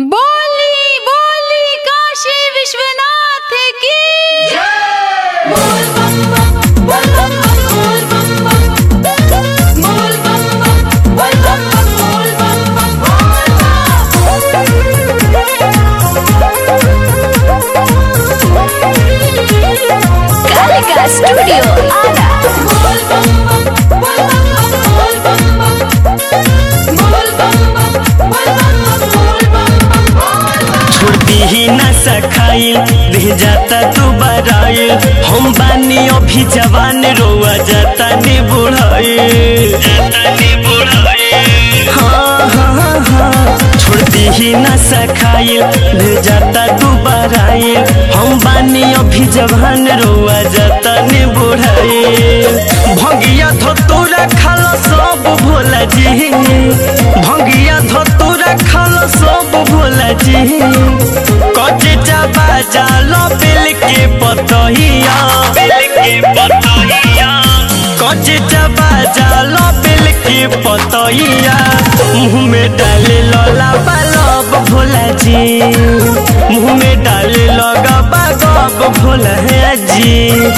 बोली बोली काशी विश्वनाथ की बोल बम बम बोल बम बम बोल बम बम बोल बम बम बोल बम बम बोल बम बम कालिका स्टूडियो आरा बोल बम बम बोल बम बम बोल बम बम बोल बम बम बोल बम बम बोल बम बम छोड़ती ही ना सखाइल रह जाता तू बराइल हम बानी अभी जवान रोआ जाता ने बुढ़ाइल जाता ने बुढ़ाइल हाँ हाँ हाँ छोड़ती ही ना सखाइल रह जाता तू बराइल हम बानी अभी जवान रोआ जाता ने बुढ़ाइल भंगिया धतूरा खाला सब भोला जी भंगिया धतूरा खाला सब भोला जी कचे चाबा जालो बिल के पतहिया बिल के पतहिया कचे चाबा जालो बिल के पतहिया मुंह में डाले लला बालब भोला जी मुंह में डाले लगा बागब भोला जी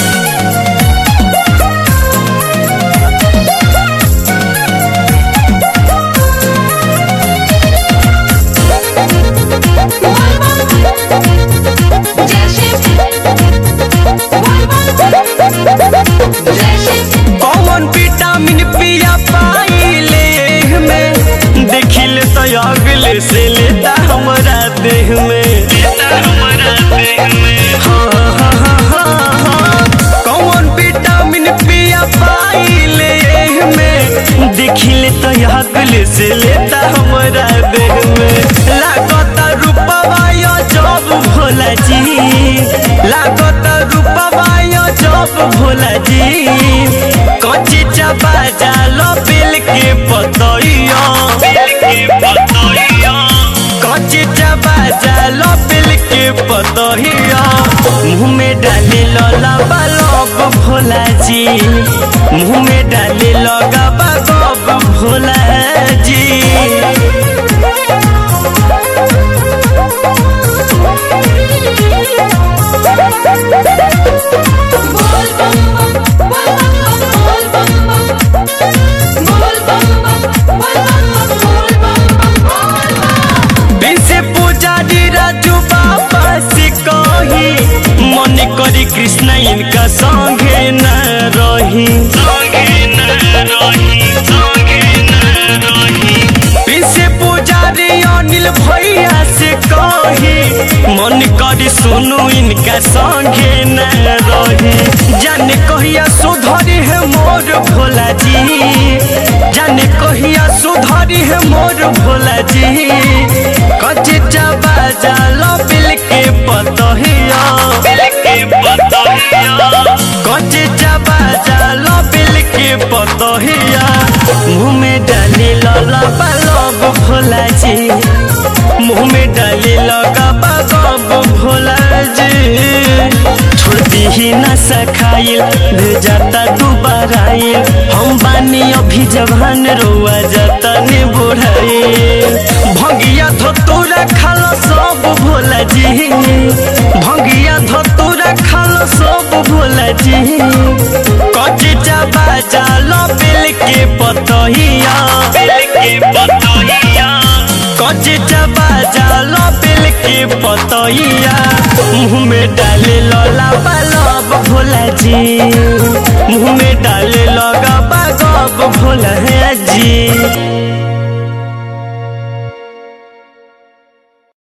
जय शिव बोल बम जय शिव कौन विटामिन पिया पाइले में देखिल तो अगले से लेता हमारा देह में लेता हमारा देह में हाँ हाँ हाँ हाँ हाँ कौन विटामिन पिया पाइले में देखिल तो अगले से लेता हमारा देह में लागता रूपवा यो जब भोला जी लागता रूपवा यो जब भोला जी कच्ची चबा जालो बिल के पतइया बिल के पतइया कच्ची चबा जालो बिल के पतइया मुंह में डाले लला बालब भोला जी मुंह में डाले लगा बागब भोला जी बोल बम बम बोल बम बम बोल बम बम बोल बम बम बोल बम बम बोल बम बम बिसे पुजारी राजू बाबा से कही मन करी कृष्ण इनका संगे न रही संगे न रही संगे न रही बिसे पुजारी अनिल भैया से कही मन करी सुनू इनका संगे न रही जाने कहिया सुधरी है मोर भोला जी जाने कहिया सुधरी है मोर भोला जी कच्चे चबा जालो बिल के पतहिया बिल के पतहिया कच्चे चबा जालो बिल के पतहिया मुंह में डाली लला बालब भोला जी मुंह में डाली लगा बागब भोला जी छोड़ती ही ना सखाइल दे जाता दुबाराइल हम बानी अभी जवान रोआ जाता ने बुढ़ाइल भंगिया धतूरा खाला सब भोला जी भंगिया धतूरा खाला सब भोला जी कच्ची चाबा जालो बिल के पतहिया बिल के पतहिया कच्ची चाबा जालो बिल के पतहिया मुंह में डाले लला बालब भोला जी मुंह में डाले लगा बागब भोला जी